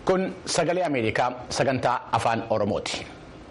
Kun sagalee Ameerikaa sagantaa afaan Oromooti.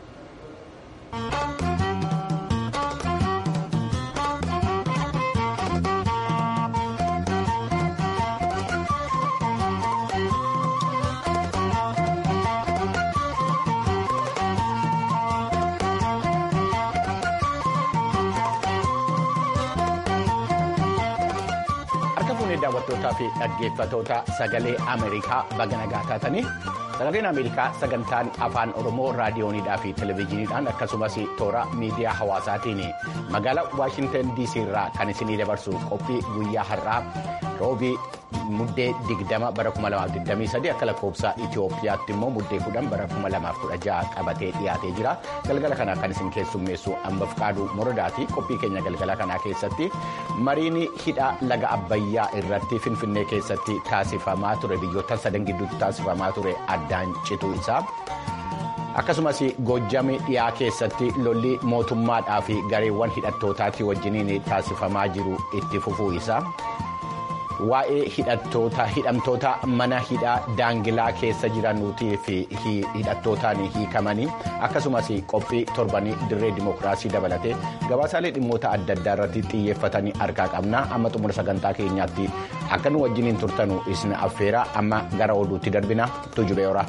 Harka fuunee daawwattootaa fi dhaggeeffatoota sagalee Ameerikaa baga nagaa taatanii sagaleen Ameerikaa sagantaan afaan Oromoo raadiyoonidhaa fi televezyiiniidhaan akkasumas toora miidiyaa hawaasaatiin magaalaa Waashintan DC irraa kan isinii dabarsu qophii guyyaa har'aa roobii muddee 20 bara 2023 akka lakkoofsa Itoophiyaatti immoo muddee 10 bara 2016 qabatee dhiyaatee jira. Galgala kanaa kan isin keessummeessu Ambaf Qaaduu Morodaati. Qophii keenya galgala kanaa keessatti mariin hidha laga Abbayyaa irratti Finfinnee keessatti taasifamaa ture biyyoota sadan gidduutti taasifamaa ture addaan cituu isaa. Akkasumas Goojjamii dhiyaa keessatti lolli mootummaadhaa fi gareewwan hidhattootaatti wajjiniin taasifamaa jiru itti fufuu isaa. Waa'ee hidhamtoota mana hidhaa daangilaa keessa jiranuutii fi hidhattootaan hiikamanii akkasumas qophii torbanii dirree dimookiraasii dabalatee gabaasaalee dhimmoota adda addaa irratti xiyyeeffatanii harkaa qabna amma xumura sagantaa keenyaatti akka nu wajjiniin turtanu isin affeera amma gara oduutti darbina tujubee ora.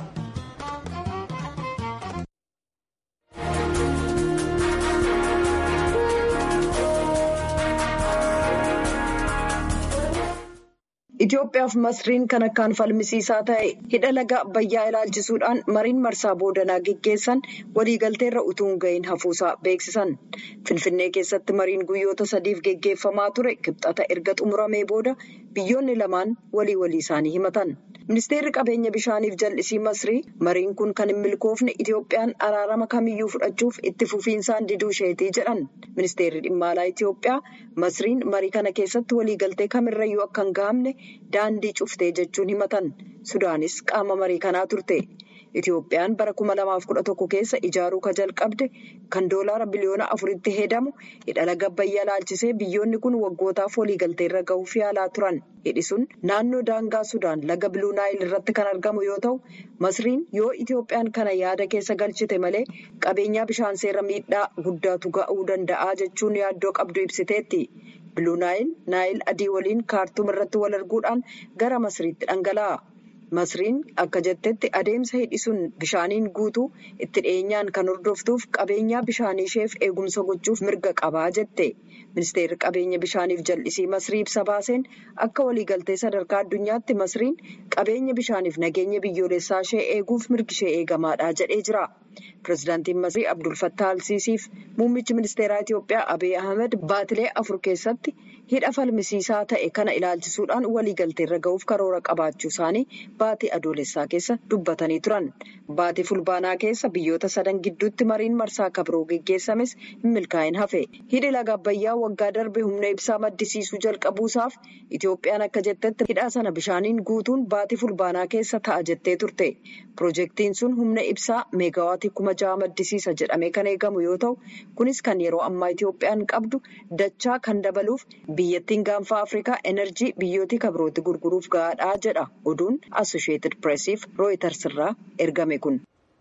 Itoophiyaaf masriin kan akkaan falmisiisaa ta'e hidha laga Abbayyaa ilaalchisuudhaan mariin marsaa boodanaa geggeessan waliigalteerra utuu hin gahin hafuusaa beeksisan. Finfinnee keessatti mariin guyyoota sadiif geggeeffamaa ture kibxata erga xumuramee booda biyyoonni lamaan walii walii isaanii himatan. Ministeerri qabeenya bishaaniif jal'isii masrii mariin kun kan hin milkoofne Itoophiyaan araarama kamiyyuu fudhachuuf itti fufiinsaan diduu isheetii jedhan. Ministeerri dhimma alaa Itoophiyaa masriin marii kana keessatti waliigaltee kamirrayyuu akka hin gahamne daandii cuftee jechuun himatan. Sudaanis qaama marii kanaa turte. Itoophiyaan bara kuma lamaaf kudha tokko keessa ijaaruu ka jalqabde kan doolaara biliyoona afuritti hedamu hidha laga Abbayyaa ilaalchisee biyyoonni kun waggootaaf waliigalteerra gahuuf yaalaa turan. Hidhi sun naannoo daangaa Sudaan laga Biluu Naayil irratti kan argamu yoo ta'u, Masriin yoo Itoophiyaan kana yaada keessa galchite malee qabeenyaa bishaan seera miidhaa guddaatu ga'uu danda'a jechuun yaaddoo qabdu ibsiteetti. Biluu Naayil Naayil adii waliin kaartuum irratti wal arguudhaan gara Masriitti dhangala'a. Masriin akka jettetti adeemsa hidhi sun bishaaniin guutuu itti dhiyeenyaan kan hordoftuuf qabeenyaa bishaanii isheef eegumsa gochuuf mirga qabaa jette. Ministeerri qabeenya bishaaniif jal'isii Masrii ibsa baaseen akka waliigaltee sadarkaa addunyaatti Masriin qabeenya bishaaniif nageenya biyyoolessaa ishee eeguuf mirgi ishee eegamaadha jedhee jira. Pireezidaantiin Masrii Abdul Fattah Alsiisiif muummichi ministeeraa Itoophiyaa Abiy Ahmed baatilee afur keessatti hidha falmisiisaa ta'e kana ilaalchisuudhaan waliigalteerra gahuuf karoora qabaachuu isaanii baatii adoolessaa keessa dubbatanii turan. Baatii fulbaanaa keessa biyyoota sadan gidduutti mariin marsaa kabroo geggeessames hin milkaa'in hafe. Hidhi laga Abbayyaa waggaa darbe humna ibsaa maddisiisuu jalqabuusaaf Itoophiyaan akka jettetti hidha sana bishaaniin guutuun baatii fulbaanaa keessa ta'a jettee turte. Piroojeektiin sun humna ibsaa meegaawaatii kuma ja'a maddisiisa jedhamee kan eegamu yoo ta'u, kunis kan yeroo ammaa Itoophiyaan qabdu dachaa kan dabaluuf biyyattiin gaanfa Afrikaa enerjii biyyootii kabrootti gurguruuf gahaadha jedha oduun Assosheetid Pireesiif Rooyiters irraa ergame kun.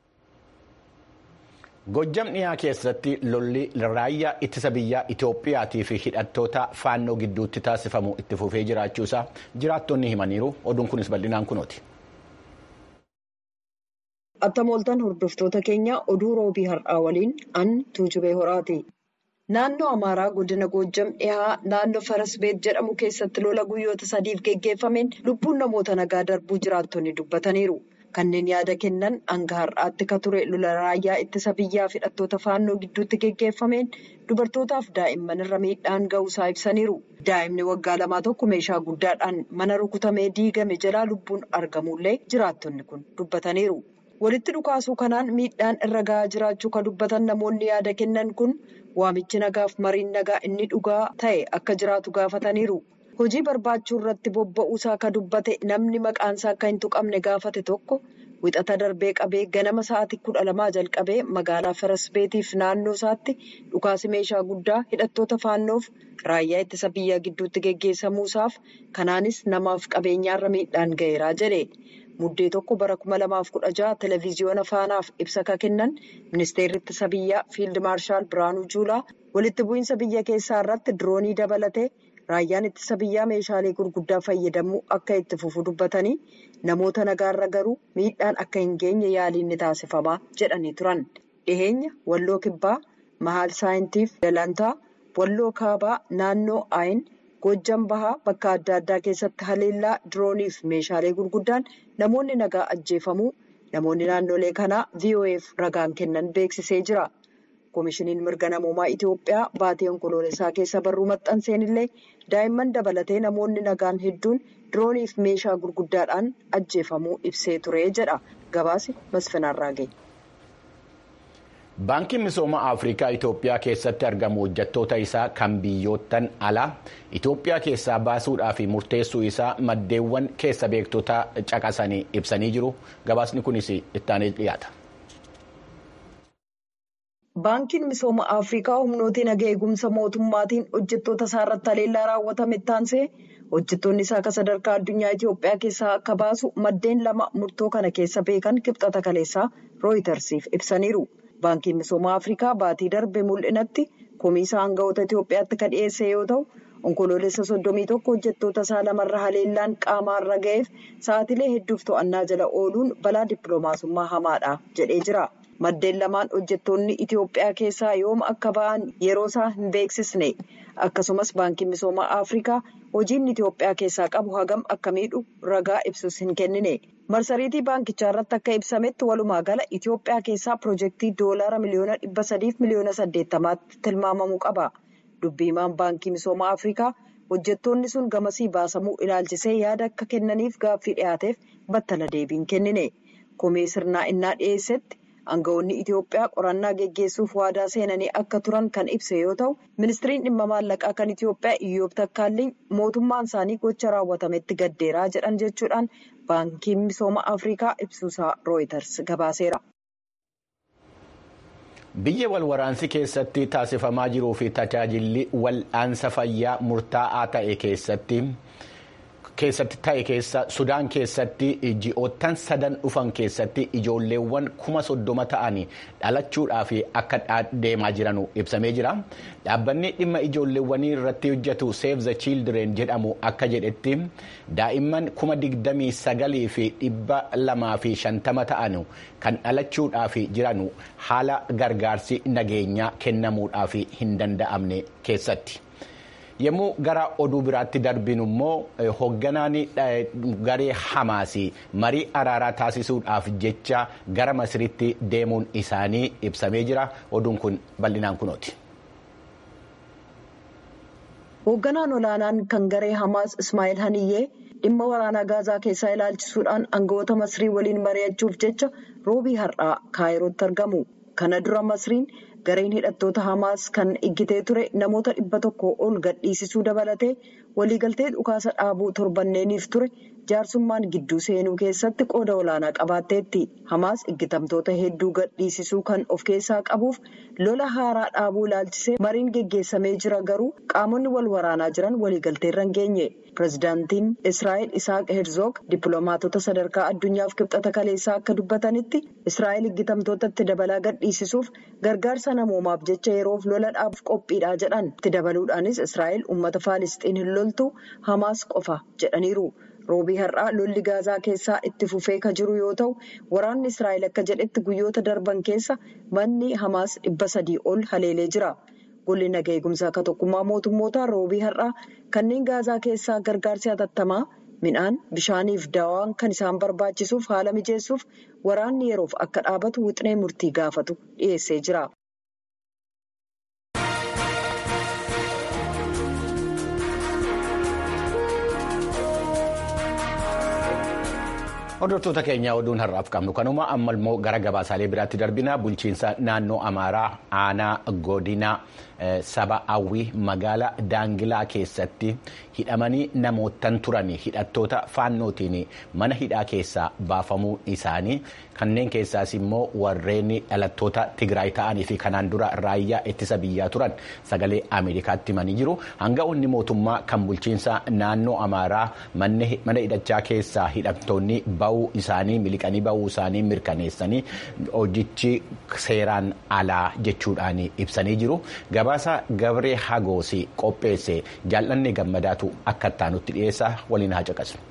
Gojjam dhiyaa keessatti lolli raayyaa ittisa biyyaa Itoophiyaatii fi hidhattoota faannoo gidduutti taasifamu itti fufee jiraachuusaa jiraattonni himaniiru. Oduun kunis bal'inaan kunooti. Attamooltan hordoftoota keenya oduu roobii har'aa waliin an tuujubee horaati. Naannoo Amaaraa godina Goojjam dhihaa naannoo Farasbeet jedhamu keessatti lola guyyoota sadiif geggeeffameen lubbuun namoota nagaa darbuu jiraattonni dubbataniiru. Kanneen yaada kennan hanga har'aatti ka ture lola raayyaa ittisa biyyaa fi hidhattoota faannoo gidduutti geggeeffameen dubartootaaf daa'imman irra miidhaan ga'uusaa ibsaniiru. Daa'imni waggaa lamaa tokko meeshaa guddaadhaan mana rukutamee diigame jalaa lubbuun argamullee jiraattonni kun dubbataniiru. Walitti dhukaasuu kanaan miidhaan irra gahaa jiraachuu kan dubbatan namoonni yaada kennan kun waamichi nagaaf mariin nagaa inni dhugaa ta'e akka jiraatu gaafataniiru. Hojii barbaachuu irratti bobba'uusaa kan dubbate namni maqaansaa akka hin tuqamne gaafate tokko wixata darbee qabee ganama sa'aatii kudha lamaa jalqabee magaalaa farasbeetiif naannoo isaatti dhukaasi meeshaa guddaa hidhattoota faannoof raayyaa ittisa biyyaa gidduutti geggeessamuusaaf kanaanis namaaf qabeenyaarra miidhaan ga'eeraa jedhe muddee tokko bara kuma lamaaf kudha jaha televiziyoona faanaaf ibsa ka kennan ministeerri ittisa biyyaa fiild maarshaal biraanuu juulaa walitti bu'iinsa biyya keessaa irratti diroonii dabalatee raayyaan ittisa biyyaa meeshaalee gurguddaa fayyadamuu akka itti fufu dubbatanii namoota nagaarra garuu miidhaan akka hin geenye yaaliin ni taasifamaa jedhanii turan dhiheenya walloo kibbaa mahaal saayintiif dalantaa walloo kaabaa naannoo aayin Gojjam bahaa bakka adda addaa keessatti haleellaa dirooniif meeshaalee gurguddaan namoonni nagaa ajjeefamuu namoonni naannolee kanaa VOA'f ragaan kennan beeksisee jira. Koomishiniin mirga namoomaa Itiyoophiyaa baatee onkoloolessaa keessa barruu maxxanseen illee daa'imman dabalatee namoonni nagaan hedduun dirooniif meeshaa gurguddaadhaan ajjeefamuu ibsee ture jedha. Gabaasi Masfinaarraa ga'e. Baankiin misooma Afrikaa Itoophiyaa keessatti argamu hojjettoota isaa kan biyyoottan alaa Itoophiyaa keessaa baasuudhaa fi murteessuu isaa maddeewwan keessa beektota caqasanii ibsanii jiru. Gabaasni kunis ittaanee dhiyaata. Baankiin misooma Afrikaa humnoota nagaa eegumsa mootummaatiin hojjettoota isaa irratti haleellaa raawwatame taansee hojjettoonni isaa akka sadarkaa addunyaa Itoophiyaa keessaa akka baasu maddeen lama murtoo kana keessa beekan kibxata kaleessaa rooyitersiif ibsaniiru. Baankiin misooma Afrikaa baatii darbe mul'inatti komisaa aangawoota Itoophiyaatti kan dhiyeesse yoo ta'u onkoloolessa soddomii tokko hojjettoota isaa lamarra haleellaan qaamaarra ga'eef sa'aatilee hedduuf to'annaa jala ooluun balaa dippiloomaasummaa hamaadha jedhee jira. Maddeen lamaan hojjettoonni Itoophiyaa keessaa yooma akka ba'an yeroo isaa hin beeksisne akkasumas baankiin misooma Afrikaa hojiin Itoophiyaa keessaa qabu hagam akka miidhu ragaa ibsus hin kennine. marsariitii baankichaa irratti akka ibsametti walumaa gala Itoophiyaa keessaa pirojektii doolaara miliyoona dhibba sadiif miliyoona saddeettamaatti tilmaamamuu qaba. Dubbiimaan baankii misooma Afrikaa hojjettoonni sun gamasii baasamuu ilaalchisee yaada akka kennaniif gaaffii dhiyaateef battala deebiin kennine. Komee sirnaa innaa dhiyeessetti aangawoonni Itoophiyaa qorannaa geggeessuuf waadaa seenanii akka turan kan ibse yoo ta'u ministiriin dhimma maallaqaa kan Itoophiyaa Iyyoob Takkaalliin mootummaan isaanii gocha raawwatametti gaddeeraa jedhan jechuudhaan baankiin misooma Afrikaa ibsuusaa rooyiters gabaaseera. Biyya walwaraansi keessatti taasifamaa jiruu fi tajaajilli wal'aansa fayyaa murtaa'aa ta'e keessatti. keessatti ta'e keessa sudaan keessatti ji'oottan sadan dhufan keessatti ijoolleewwan kuma soddoma ta'anii dhalachuudhaaf akka deemaa jiranu ibsamee jira dhaabbanni dhimma ijoolleewwanii irratti hojjetu save the children jedhamu akka jedhetti daa'imman kuma digdamii sagalii fi dhibba lamaa fi shantama ta'an kan dhalachuudhaaf jiranu haala gargaarsi nageenyaa kennamuudhaaf hin danda'amne keessatti. yommuu gara oduu biraatti darbinu immoo hoogganaan garee hamaasii marii araaraa taasisuudhaaf jecha gara masiritti deemuun isaanii ibsamee jira oduun kun bal'inaan kunooti. hoogganaan olaanaan kan garee hamaas ismaa'eel haniyyee dhimma waraanaa gaazaa keessaa ilaalchisuudhaan aangawoota masrii waliin mari'achuuf jecha roobii har'aa kaayirootti argamu kana dura masriin. gareen hidhattoota hamaas kan iggitee ture namoota dhibba tokko ol gadhiisisuu dabalatee waliigaltee dhukaasa dhaabuu torbanneeniif ture jaarsummaan gidduu seenuu keessatti qooda olaanaa qabaatteetti hamaas iggitamtoota hedduu gadhiisisuu kan of keessaa qabuuf lola haaraa dhaabuu ilaalchisee mariin geggeessamee jira garuu qaamonni wal waraanaa jiran waliigalteerra hin geenye pirezidaantiin israa'el isaaq herzoog dippiloomaatota sadarkaa addunyaaf kibxata kaleessaa akka dubbatanitti israa'el iggitamtootatti dabalaa gadhiisisuuf gargaarsa namoomaaf jecha yeroof lola dhaabuuf qophiidha jedhan itti dabaluudhaanis israa'el uummata faalisxiin hin loltu hamaas qofa jedhaniiru. roobii har'aa lolli gaazaa keessaa itti fufee ka jiru yoo ta'u waraanni israa'el akka jedhetti guyyoota darban keessa manni hamaas dhibba sadii ol haleelee jira golli naga eegumsaa akka tokkummaa mootummoota roobii har'aa kanneen gaazaa keessaa gargaarsi hatattamaa midhaan bishaaniif daawaan kan isaan barbaachisuuf haala mijeessuuf waraanni yeroof akka dhaabatu wixinee murtii gaafatu dhiyeessee jira. Hordoftoota keenya oduun har'aaf qabnu kanuma amma immoo gara gabaasaalee biraatti darbina bulchiinsa naannoo Amaaraa aanaa godina saba hawwii magaala daangilaa keessatti hidhamanii namootan turan hidhattoota faannootiin mana hidhaa keessaa baafamuu isaanii kanneen keessaas immoo warreen dhalattoota Tigraay ta'anii fi kanaan dura raayyaa ittisa biyyaa turan sagalee Ameerikaatti himanii jiru. Hanga'oonni mootummaa kan bulchiinsa naannoo Amaaraa mana hidhachaa keessaa hidhamtoonni ba'uu isaanii miliqanii ba'uu isaanii mirkaneessanii hojichi seeraan alaa jechuudhaan ibsanii jiru. Gabaasa Gabree Hagoos qopheesse jaallanni gammadaatu akka ittaanutti dhiyeessa waliin haa caqasnu.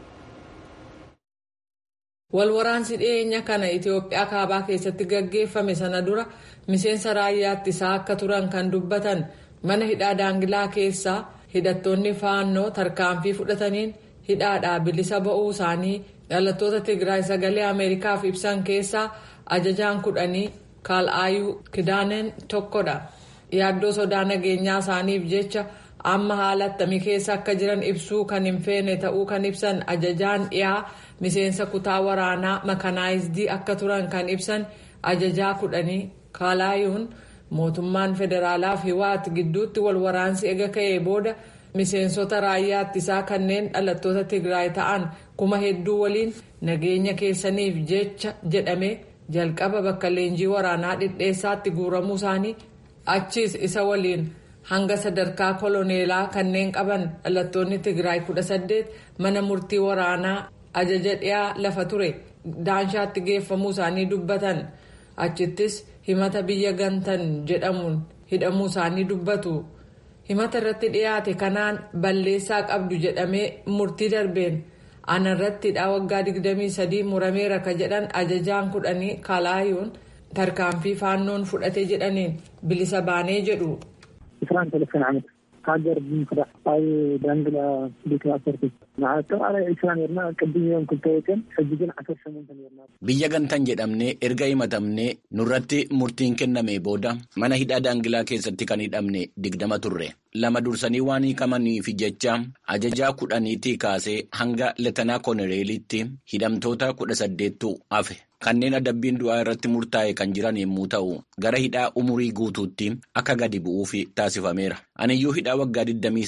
Walwaraansi dhiyeenya kana Itoophiyaa kaabaa keessatti gaggeeffame sana dura miseensa raayyaa ittisaa akka turan kan dubbatan mana hidhaa daangilaa keessaa hidhattoonni faannoo tarkaanfii fudhataniin hidhaadhaa bilisa ba'uu isaanii dhalattoota Tigraay sagalee Ameerikaaf ibsan keessaa ajajaan kudhanii Kaalaayuu Kidaaneen tokkodha. Yaaddoo sodaa nageenyaa isaaniif jecha amma haala attamii keessa akka jiran ibsuu kan hin feene ta'uu kan ibsan ajajaan dhiyaa miseensa kutaa waraanaa makanaayizidii akka turan kan ibsan ajajaa kudhanii kaalaayuun mootummaan federaalaa fi hiwaat gidduutti wal waraansi ega ka'ee booda miseensota raayyaa ittisaa kanneen dhalattoota tigraay ta'an kuma hedduu waliin nageenya keessaniif jecha jedhame jalqaba bakka leenjii waraanaa dhidheessaatti guuramuu isaanii achiis isa waliin hanga sadarkaa koloneelaa kanneen qaban dhalattoonni tigraay kudha saddeet mana murtii waraanaa ajaja dhiyaa lafa ture daanshaatti geeffamuu isaanii dubbatan achittis himata biyya gantan jedhamuun hidhamuu isaanii dubbatu himata irratti dhiyaate kanaan balleessaa qabdu jedhamee murtii darbeen ana irratti hidhaa waggaa 23 murameera ka jedhan ajajaan kudhanii kaalaayuun tarkaanfii faannoon fudhate jedhaniin bilisa baanee jedhu. isaan telefoon ዓመት ሃገር ብምክዳእ ኣብ ዳንግላ ቤት ኣሰርቲ ንኣጠቃላይ ዒስራ ነርና ቅድም እዮም ክልተ ወገን ሕጂ ግን ዓሰርተ ሸሞንተ ነርና Biyya gantan jedhamnee erga himatamnee nurratti murtiin kenname booda mana hidhaa daangilaa keessatti kan hidhamne digdama turre. Lama dursanii waan hiikamaniif jecha ajajaa kudhaniitii kaasee hanga leetanaa koloneelitti hidhamtoota kudha saddeettu hafe. Kanneen adabbiin du'aa irratti murtaa'e kan jiran yommuu ta'u gara hidhaa umurii guutuutti akka gadi bu'uuf taasifameera. Aniyyuu hidhaa waggaa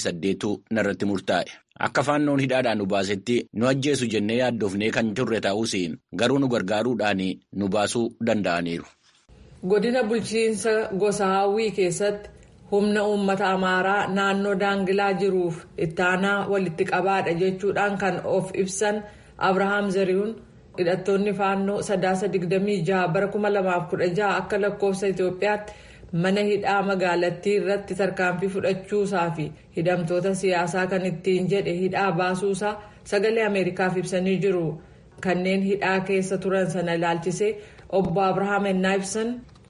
28 narratti murtaa'e. Akka faannoon hidhaadhaan nu baasetti nu ajjeesu jennee yaaddofnee kan turre ta'us garuu nu gargaaruudhaan nu baasuu danda'aniiru. Godina bulchiinsa gosa hawwii keessatti humna uummata amaaraa naannoo daangilaa jiruuf ittaanaa walitti qabaadha jechuudhaan kan of ibsan Abrahaam Zarihuun. hidhattoonni faannoo sadaasa 26 bara 2016 akka lakkoofsa Itoophiyaatti mana hidhaa magaalattii irratti tarkaanfii fudhachuusaa fi hidhamtoota siyaasaa kan ittiin jedhe hidhaa baasuusaa sagalee Ameerikaaf ibsanii jiru. Kanneen hidhaa keessa turan sana ilaalchisee obbo Abrahaam ennaa ibsan.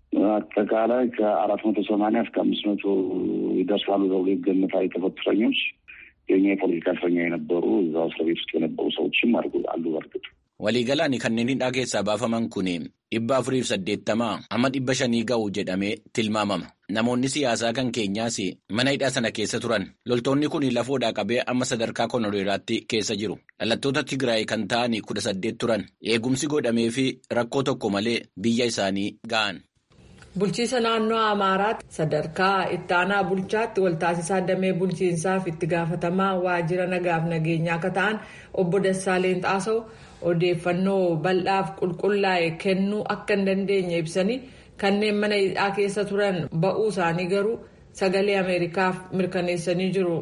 አጠቃላይ ከአራት መቶ ሰማንያ እስከ አምስት መቶ ይደርሳሉ ተብሎ ይገመታል የተፈቱ እስረኞች የኛ የፖለቲካ እስረኛ የነበሩ እዛ እስር ቤት ውስጥ የነበሩ ሰዎችም አሉ በእርግጥ Waliigalaan kanneen hidhaa keessaa baafaman kun dhibba afuriif saddeettamaa amma dhibba shanii ga'u jedhamee tilmaamama. Namoonni siyaasaa kan keenyaas mana hidhaa sana keessa turan. Loltoonni kun lafoodhaa qabee amma sadarkaa koloneelaatti keessa jiru. Dhalattoota Tigraay kan ta'an kudha saddeet turan. Eegumsi godhamee fi rakkoo tokko malee biyya isaanii ga'an. Bulchiisa naannoo Amaaraatti sadarkaa ittaanaa bulchaatti waltaasisaa damee bulchiinsaaf itti gaafatamaa waajjira nagaaf nageenyaa akka ta'an obbo Dassaaleen Xaasoo odeeffannoo bal'aaf qulqullaa'e kennuu akka hin dandeenye ibsanii kanneen mana hidhaa keessa turan ba'uu isaanii garuu sagalee Ameerikaaf mirkaneessanii jiru.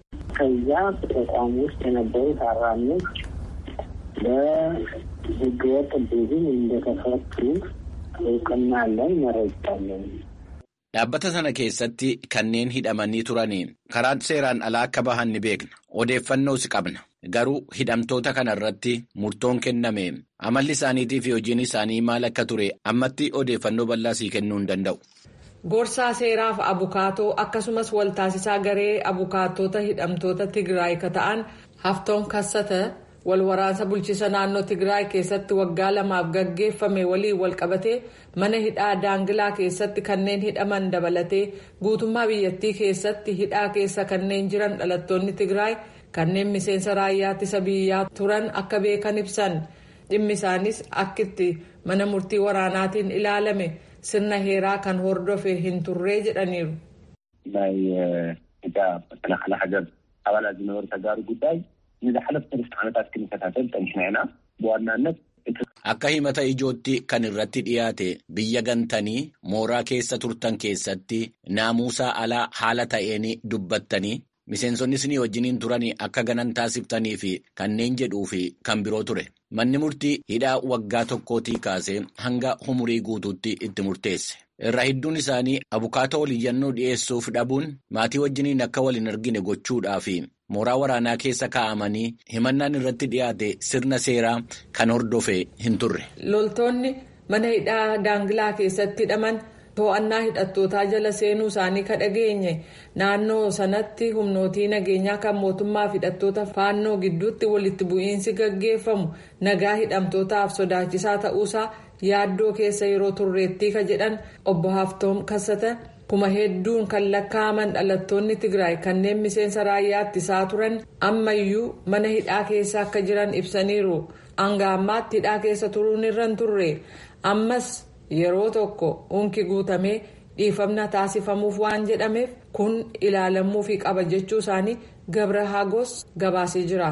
ከዚያ በተቋሙ ውስጥ የነበሩ ታራሚዎች በህገወጥ ቡድን እንደተፈቱ እውቅና አለን፣ መረጃ አለን። Dhaabbata sana keessatti kanneen hidhamanii turaniin karaa seeraan alaa akka bahan ni beekna. Odeeffannoos qabna. Garuu hidhamtoota kana irratti murtoon kenname amalli isaaniitii fi hojiin isaanii maal akka ture ammatti odeeffannoo bal'aa sii kennuu hin danda'u. Gorsaa seeraaf abukaatoo akkasumas waltaasisaa garee abukaatota hidhamtoota Tigraay ka ta'an haftoon kassata walwaraansa bulchiisa naannoo Tigraay keessatti waggaa lamaaf gaggeeffame waliin walqabatee mana hidhaa daangilaa keessatti kanneen hidhaman dabalatee guutummaa biyyattii keessatti hidhaa keessa kanneen jiran dhalattoonni Tigraay kanneen miseensa raayyaa ittisa biyyaa turan akka beekan ibsan dhimmi isaanis akkitti mana murtii waraanaatiin ilaalame sirna heeraa kan hordofe hin turree jedhaniiru. ናይ ኢትዮጵያ መከላኸሊ ሃገር ኣባላት ዝነበሩ ተጋሩ ጉዳይ ንዝሓለፉ ሰለስተ ዓመታት ክንከታተል ጠንኪና ኢና ብዋናነት Akka himata ijootti kan irratti dhiyaate biyya gantanii mooraa keessa turtan keessatti naamusaa alaa haala ta'een dubbattanii miseensonnis ni wajjiniin turanii akka ganan taasiftanii fi kanneen jedhuu fi kan biroo ture. Manni murtii hidhaa waggaa tokkootii kaasee hanga umurii guutuutti itti murteesse. Irra hedduun isaanii abukaatoo waliyyannoo dhiyeessuuf dhabuun maatii wajjiniin akka wal hin argine gochuudhaa fi mooraa waraanaa keessa kaa'amanii himannaan irratti dhiyaate sirna seeraa kan hordofe hin turre. Loltoonni mana hidhaa daangilaa keessatti hidhaman to'annaa hidhattootaa jala seenuu isaanii ka dhageenye naannoo sanatti humnootii nageenyaa kan mootummaa fi hidhattoota faannoo gidduutti walitti bu'iinsi gaggeeffamu nagaa hidhamtootaaf sodaachisaa ta'uusaa yaaddoo keessa yeroo turreettii ka jedhan obbo Haftoom Kassatan kuma hedduun kan lakkaa'aman dhalattoonni Tigraay kanneen miseensa raayyaa ittisaa turan ammayyuu mana hidhaa keessa akka jiran ibsaniiru. Hanga ammaatti hidhaa keessa turuun irra hin turre ammas yeroo tokko unki guutamee dhiifamna taasifamuuf waan jedhameef kun ilaalamuufii qaba jechuu isaanii Gabra Hagos gabaasee jira.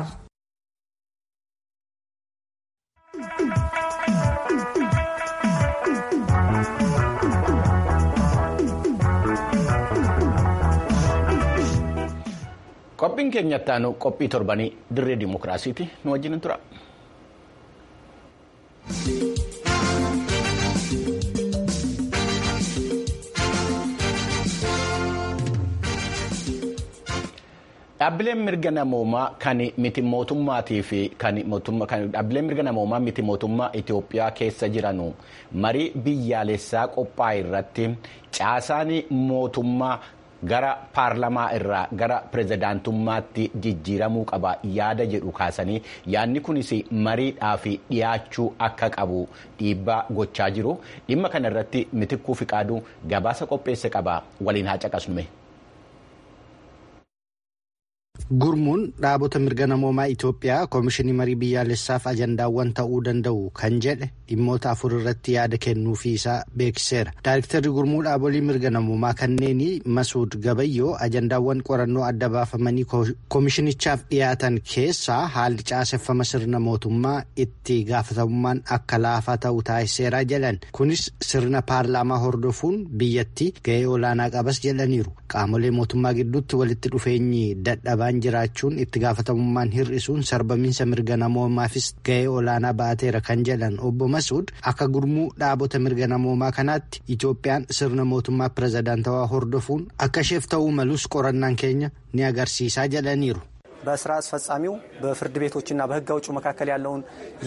Qophiin keenyatti aanu qophii torbanii dirree dimokiraasiiti nu wajjin tura. Dhaabbileen mirga namoomaa kan miti mootummaatii fi kan dhaabbileen mirga namoomaa miti mootummaa Itoophiyaa keessa jiranu marii biyyaalessaa qophaa'e irratti caasaan mootummaa. gara paarlamaa irraa gara pirezidaantummaatti jijjiiramuu qaba yaada jedhu kaasanii yaadni kunis mariidhaaf dhiyaachuu akka qabu dhiibbaa gochaa jiru dhimma kana irratti mitikkuu fiqaaduu gabaasa qopheesse qaba waliin haa caqasnume. Gurmuun dhaabota mirga namoomaa Itoophiyaa Koomishinii Marii Biyyaalessaaf ajandaawwan ta'uu danda'u kan jedhe dhimmoota afur irratti yaada kennuufii isaa beeksiseera. Daayiktarri gurmuu dhaabolee mirga namoomaa kanneenii Masuud Gabayyoo ajandaawwan qorannoo adda baafamanii koomishinichaaf dhiyaatan keessaa haalli caaseffama sirna mootummaa itti gaafatamummaan akka laafaa ta'u taasiseera jedhan. Kunis sirna paarlaamaa hordofuun biyyatti gahee olaanaa qabas jedhaniiru. Qaamolee mootummaa gidduutti walitti dhufeenyi dadhabaan jiraachuun itti gaafatamummaan hir'isuun sarbamiinsa mirga namoomaafis gahee olaanaa ba'ateera kan jedhan obbo Masuud akka gurmuu dhaabota mirga namoomaa kanaatti Itoophiyaan sirna mootummaa pirezidaantawaa hordofuun akka isheef ta'uu malus qorannaan keenya ni agarsiisaa jedhaniiru. በስራ አስፈጻሚው በፍርድ ቤቶችና በሕግ አውጪው መካከል ያለውን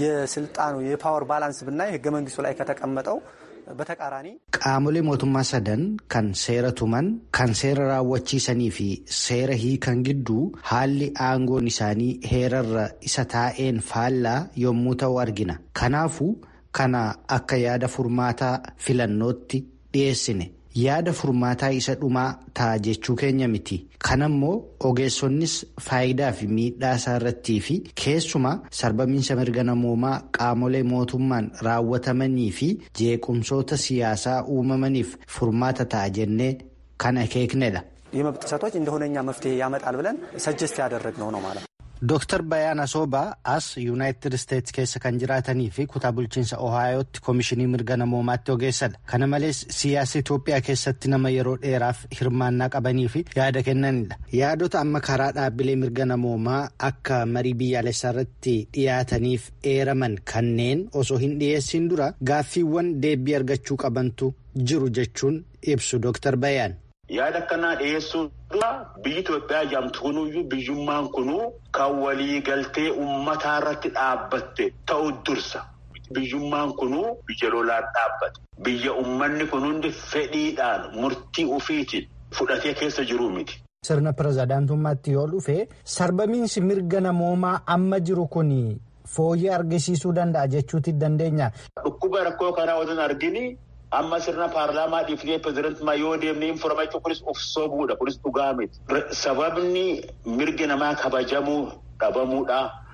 የስልጣኑ የፓወር ባላንስ ብናይ ሕገ መንግስቱ ላይ ከተቀመጠው በተቃራኒ qaamolee mootummaa sadan kan seera tuman kan seera raawwachiisanii fi seera hiikan gidduu haalli aangoon isaanii heerarra isa taa'een faallaa yommuu ta'u argina kanaafuu kana akka yaada furmaataa filannootti dhiyeessine yaada furmaataa isa dhumaa ta'a jechuu keenya miti kanammoo ogeessonnis faayidaa fi miidhaa isaa irrattii fi keessumaa sarbamiinsa mirga namoomaa qaamolee mootummaan raawwatamanii fi jeequmsoota siyaasaa uumamaniif furmaata ta'a jennee kan akeeknedha. የመብት ጥሰቶች እንደሆነኛ መፍትሄ ያመጣል ብለን ሰጀስት ያደረግነው ነው ማለት ነው። Dooktar Bayaan Asoobaa as Yuunaayitid Isteetsi keessa kan jiraatanii fi kutaa bulchiinsa Ohaayootti koomishinii mirga namoomaatti ogeessadha. Kana malees siyaasa Itoophiyaa keessatti nama yeroo dheeraaf hirmaannaa qabanii fi yaada kennanidha. Yaadota amma karaa dhaabbilee mirga namoomaa akka marii biyyaalessaa irratti dhiyaataniif eeraman kanneen osoo hin dhiyeessin dura gaaffiiwwan deebii argachuu qabantu jiru jechuun ibsu Dooktar Bayaan. yaada akkanaa dhiyeessuu dura biyyi Itoophiyaa jedhamtu kunuyyuu biyyummaan kunuu kan walii galtee uummataa irratti dhaabbatte ta'u dursa. Biyyummaan kunuu biyya lolaan dhaabbate. Biyya uummanni kun hundi fedhiidhaan murtii ofiitiin fudhatee keessa jiru miti. Sirna pirezidaantummaatti yoo dhufe sarbamiinsi mirga namoomaa amma jiru kun fooyyee argisiisuu danda'a jechuutti dandeenya. Dhukkuba rakkoo kanaa otoo argini. amma sirna paarlaamaa dhiifnee pirezidantummaa yoo deemnee informaachuu kunis of sobuudha kunis dhugaa miti. Sababni mirgi namaa kabajamuu dhabamuudha.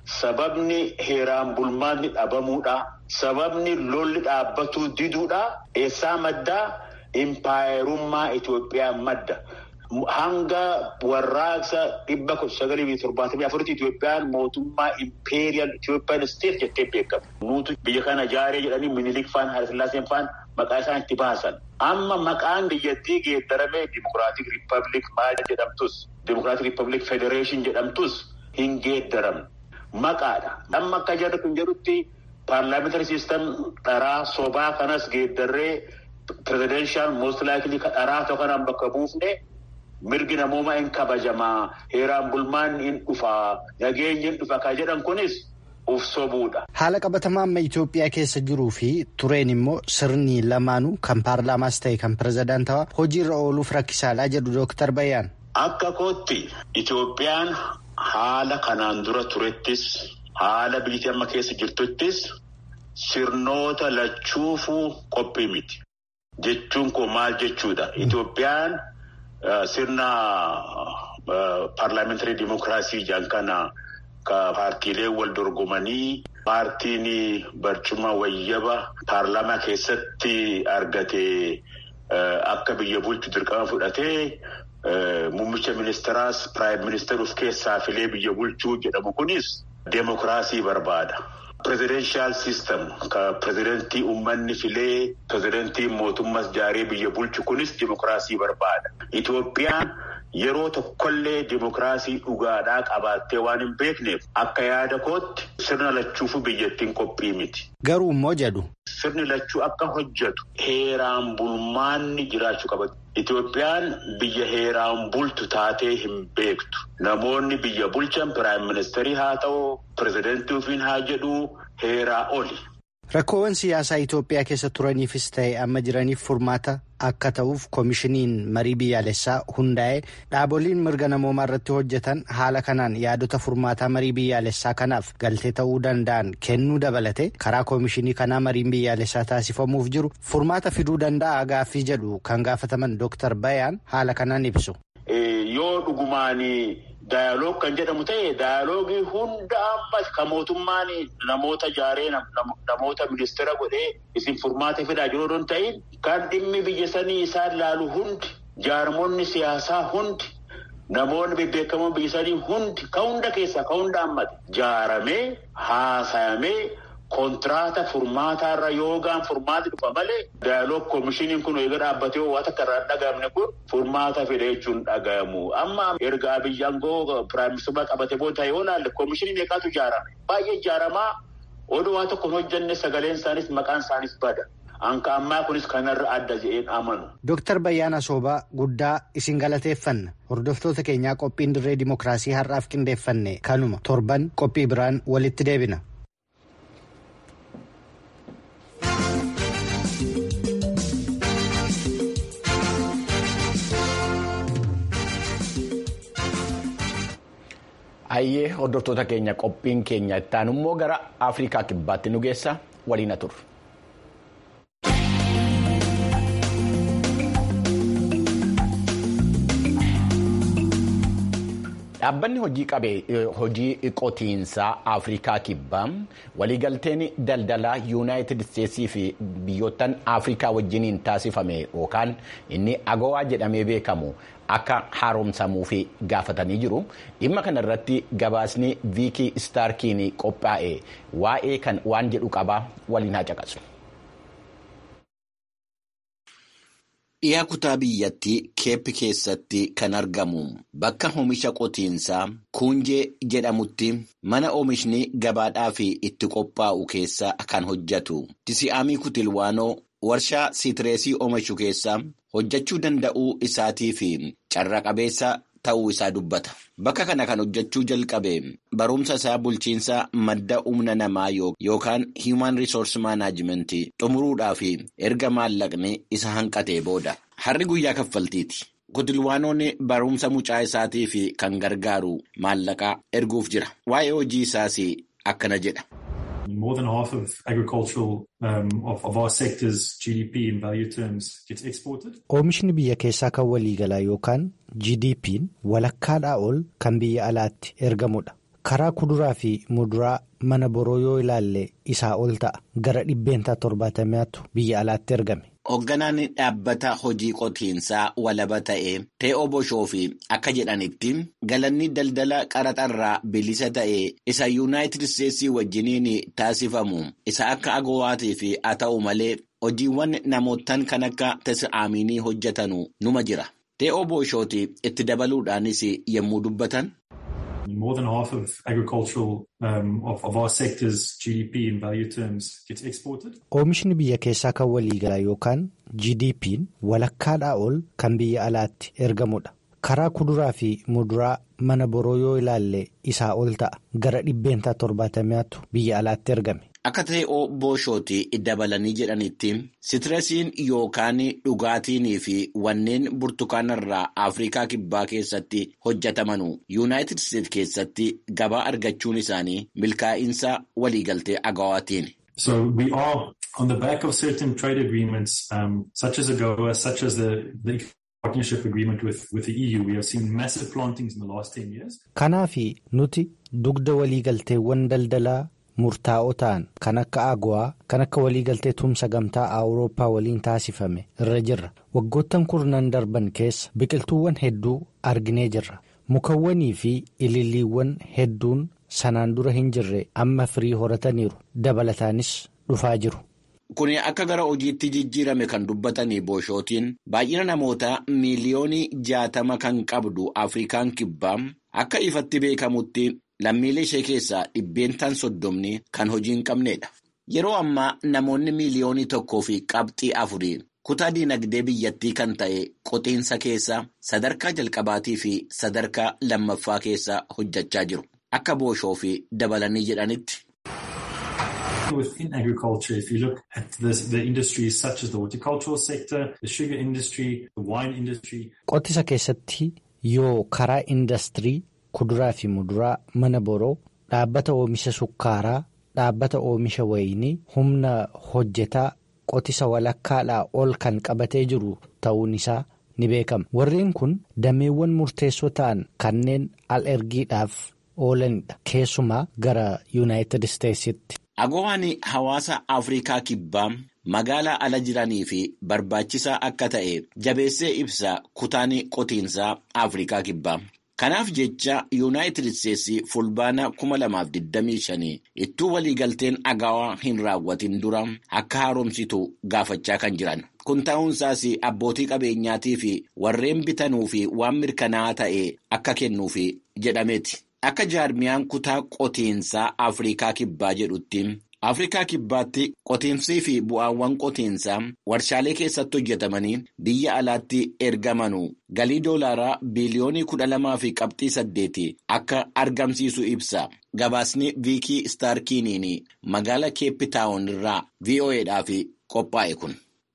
sababni heeraan bulmaanni dhabamuudha. Sababni lolli dhaabbatuu diduudha. Eessaa maddaa impaayerummaa Itoophiyaa madda. Hanga warraaqsa dhibba sagalii fi torbaatamii afuritti Itoophiyaan mootummaa impeeriyal Itoophiyaan isteet jettee beekamu. Nuutu biyya kana ijaaree jedhanii minilik faan Hayilasillaaseen faan maqaa isaan itti baasan. Amma maqaan biyyattii geeddaramee Dimokiraatik Riippaabilik maal jedhamtus Dimokiraatik Riippaabilik Federeeshin jedhamtus hin geeddaramne. Maqaadha. Amma akka jarri kun jedhutti paarlaamentari siistam dharaa sobaa kanas geeddarree pirezidenshiyal moost laayikilii dharaa tokko kanaan bakka buufne. Mirgi namoomaa hin kabajamaa heeraan bulmaan hin dhufaa nageenyi hin dhufa kan jedhan kunis uf sobuudha. Haala qabatamaa amma Itoophiyaa keessa jiruu fi tureen immoo sirni lamaanuu kan paarlaamaas ta'e kan pirezidaantawaa hojiirra ooluuf rakkisaadhaa jedhu Dooktar Bayyaan. Akka kootti Itoophiyaan haala kanaan dura turettis haala biyyi amma keessa jirtuttis sirnoota lachuufuu qophii miti. Jechuun koo maal jechuudha? Itoophiyaan. Sirna paarlaamentarii dimokiraasii jedhan kana ka paartiilee wal dorgomanii paartiin barcuma wayyaba paarlaamaa keessatti argate akka biyya bulchu dirqama fudhatee muummicha ministeeraas piraayim ministeera of keessaa filee biyya bulchuu jedhamu kunis demokiraasii barbaada. Pirezidenshiyal sistem ka pirezidentii uummanni filee pirezidentii mootummaas jaaree biyya bulchu kunis dimokiraasii barbaada. Itoophiyaan yeroo tokkollee dimokiraasii dhugaadhaa qabaattee waan hin beekneef akka yaada kootti sirna lachuufu biyyattiin qophii miti. Garuu immoo jedhu. Sirni lachuu akka hojjetu heeraan bulmaanni jiraachuu qaba. Itoophiyaan biyya heeraan bultu taatee hin beektu. Namoonni biyya bulchan piraayim ministeerii haa ta'u, pirezidentii ofiin haa jedhu heeraa oli. Rakkoowwan siyaasaa Itoophiyaa keessa turaniifis ta'e amma jiraniif furmaata akka ta'uuf koomishiniin marii biyyaalessaa hundaa'ee dhaaboliin mirga namoomaa irratti hojjetan haala kanaan yaadota furmaataa marii biyyaalessaa kanaaf galtee ta'uu danda'an kennuu dabalate karaa koomishinii kanaa mariin biyyaalessaa taasifamuuf jiru furmaata fiduu danda'a gaaffii jedhu kan gaafataman Dooktar Bayaan haala kanaan ibsu. Yoo dhugumaanii. Daayaloog kan jedhamu ta'e daayaloogii hunda ammas kan mootummaan namoota jaaree namoota ministeera godhee isin furmaata fidaa jiru hin ta'in kan dhimmi biyya sanii isaan laalu hundi jaarmonni siyaasaa hundi namoonni bebbeekamoon biyya sanii hundi kan hunda keessaa kan hunda hammate jaaramee haasayamee. Kontiraata furmaataarra yoogaan furmaati dhufa malee daayaloog koomishiniin kun eega dhaabbatee waan akka irraa dhagahamne kun furmaata fedha jechuun dhagahamu. Amma erga Abiyyi aangoo piraayimistumaa qabate booda yoo ilaalle koomishiniin meeqaatu ijaarame? Baay'ee ijaaramaa oduu waan tokko hin hojjenne sagaleen isaanis maqaan isaanis bada. Anka ammaa kunis kanarra adda jedheen amanu. Dooktar Bayyaana Soobaa guddaa isin galateeffanna. Hordoftoota keenyaa qophiin dirree dimokiraasii har'aaf qindeeffanne kanuma torban qophii biraan walitti deebina. Hayyee hordoftoota keenya qophiin keenya ittaan immoo gara Afrikaa kibbaatti nu geessa waliin turre. Dhaabbanni hojii qotiinsaa Afrikaa kibbaa waliigalteen daldalaa yuunaayitid isteetsii fi biyyoottan Afrikaa wajjiniin taasifame yookaan inni agowaa jedhamee beekamu akka haaromsamuu fi gaafatanii jiru. Dhimma kana irratti gabaasni viikii istaarkiin qophaa'e waa'ee kan waan jedhu qabaa waliin haa caqasu. Dhiyaa kutaa biyyattii keeppi keessatti kan argamu bakka oomisha qotiinsaa kuunjee jedhamutti mana oomishni gabaadhaaf itti qophaa'u keessa kan hojjetu tisi'aamii kutilwaanoo warshaa siitireesii oomishu keessa hojjechuu danda'uu isaatii fi carra qabeessa ta'uu isaa dubbata. Bakka kana kan hojjechuu jalqabe barumsa isaa bulchiinsa madda humna namaa yookaan Human Resource Management xumuruudhaaf erga maallaqni isa hanqatee booda. Harri guyyaa kaffaltiiti. Kutilwaanoon barumsa mucaa isaatii fi kan gargaaru maallaqaa erguuf jira. Waa'ee hojii isaas akkana jedha. More than half of agricultural um, of, of our sector's GDP in value terms gets exported. Oomishni biyya keessaa kan waliigalaa yookaan GDP'n walakkaadhaa ol kan biyya alaatti ergamudha. karaa kuduraa fi muduraa mana boroo yoo ilaalle isaa ol ta'a gara dhibbeentaa torbaatamaatu biyya alaatti ergame. Hoogganaan dhaabbata hojii qotiinsaa walaba ta'e Te'oo Boshoo fi akka jedhanitti galanni daldala qaraxarraa bilisa ta'e isa yuunaayitid isteetsii wajjiniin taasifamu isa akka agowaatii fi haa ta'u malee hojiiwwan namootaan kan akka tasa'aaminii hojjetanu numa jira. Te'oo Boshooti itti dabaluudhaanis yommuu dubbatan. More than half of agricultural um, of, of our sector's GDP in value terms gets exported. Oomishni biyya keessaa kan waliigalaa yookaan GDP'n walakkaadhaa ol kan biyya alaatti ergamudha. Karaa kuduraa fi muduraa mana boroo yoo ilaalle isaa ol ta'a gara dhibbeentaa torbaatamaatu biyya alaatti ergame. Akka Te'oo Booshooti dabalanii jedhanitti sitiresiin yookaan dhugaatiin fi wanneen burtukaanarraa Afrikaa Kibbaa keessatti hojjetamanu Yuunaayitid Isteetsi keessatti gabaa argachuun isaanii milkaa'insa waliigaltee agawaatiin. So we are on the back of certain trade agreements um, such as AGOA, such as the, the partnership agreement with, with the EU. We have seen massive plantings in the last 10 years. Kanaafi nuti dugda waliigalteewwan daldalaa. murtaa'oo ta'an kan akka agawaa kan akka waliigaltee tumsa gamtaa awurooppaa waliin taasifame irra jirra waggoottan kurnan darban keessa biqiltuuwwan hedduu arginee jirra mukawwanii fi ililliiwwan hedduun sanaan dura hin jirre amma firii horataniiru dabalataanis dhufaa jiru. Kuni akka gara hojiitti jijjiirame kan dubbatanii booshootiin baay'ina namoota miiliyoonii jaatama kan qabdu Afrikaan kibbaa akka ifatti beekamutti. Lammiilee ishee keessaa dhibbeentaan soddomni kan hojii hin qabneedha. Yeroo ammaa namoonni miiliyoonii tokkoo fi qabxii afurii kutaa diinagdee biyyattii kan ta'e qotiinsa keessa sadarkaa jalqabaatii fi sadarkaa lammaffaa keessa hojjechaa jiru. Akka booshoo fi dabalanii jedhanitti. Within agriculture, if you look at this, the industries such as the horticultural sector, the sugar industry, the wine industry. Qotisa keessatti yoo karaa indastirii. Kuduraa fi muduraa mana boroo dhaabbata oomisha sukkaaraa dhaabbata oomisha wayinii humna hojjetaa qotisa walakkaadhaa ol kan qabatee jiru ta'uun isaa ni beekama. Warreen kun dameewwan murteessoo ta'an kanneen al ergiidhaaf oolanidha. Keessumaa gara Yuunaayitid Isteetsitti. Agowaan hawaasa Afrikaa kibbaa magaalaa ala jiranii fi barbaachisaa akka ta'e jabeessee ibsa kutaan qotiinsaa Afrikaa kibbaa. Kanaaf jecha Yuunaayitid Isteetsi fulbaana 2025 ittuu waliigalteen agawaa hin raawwatin dura akka haaromsitu gaafachaa kan jiran. Kun ta'uunsaas abbootii qabeenyaatii fi warreen bitanuu fi waan mirkanaa'aa ta'e akka kennuuf jedhameeti. Akka jaarmiyaan kutaa qotiinsaa Afrikaa Kibbaa jedhutti. Afrikaa Kibbaatti qotiinsii fi bu'aawwan qotiinsaa warshaalee keessatti hojjetamanii biyya alaatti ergamanu galii doolaaraa biiliyoonii kudha lamaa fi qabxii saddeeti akka argamsiisu ibsa. Gabaasni Viikii Staarkiiniin magaala Keepitaawun irraa VOAdhaaf qophaa'e kun.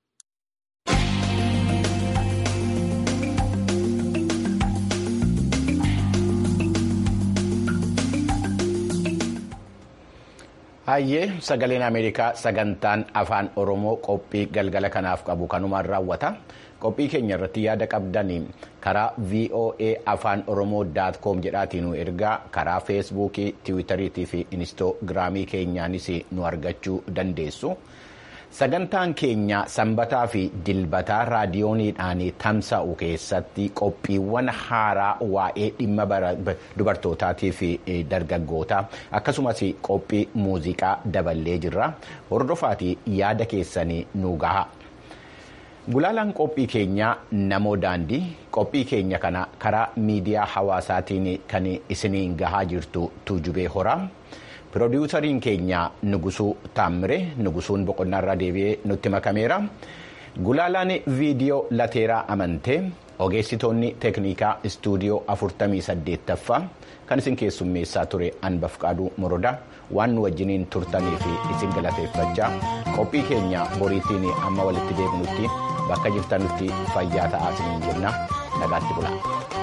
Hayyee sagaleen Ameerikaa sagantaan afaan Oromoo qophii galgala kanaaf qabu kanumaan raawwata. Qophii keenya irratti yaada qabdanii karaa VOA afaan Oromoo daat koom jedhaatiin ergaa karaa feesbuukii, tiwiitariitii fi inistoogiraamii keenyaanis nu argachuu dandeessu. Sagantaan keenya sanbataa fi dilbataa raadiyooniidhaan tamsa'u keessatti qophiiwwan haaraa waa'ee dhimma dubartootaatii fi dargaggootaa akkasumas qophii muuziqaa daballee jirra. Hordofaatii yaada keessanii nu gaha. Gulaalaan qophii keenyaa namoo daandii qophii keenya kana karaa miidiyaa hawaasaatiin kan isiniin gahaa jirtu tuujubee horaa. Piroodyuusariin keenya Nugusuu Taammire Nugusuun boqonnaarraa deebi'ee nutti makameera. Gulaalaan viidiyoo lateeraa amantee ogeessitoonni teeknikaa istuudiyoo 48ffaa kan isin keessummeessaa ture Anbafqaaduu Morodaa waan nu wajjiniin turtanii fi isin galateeffachaa qophii keenya boriitiin amma walitti deebinutti bakka jirtanutti fayyaa ta'aa isiniin jenna nagaatti bulaa.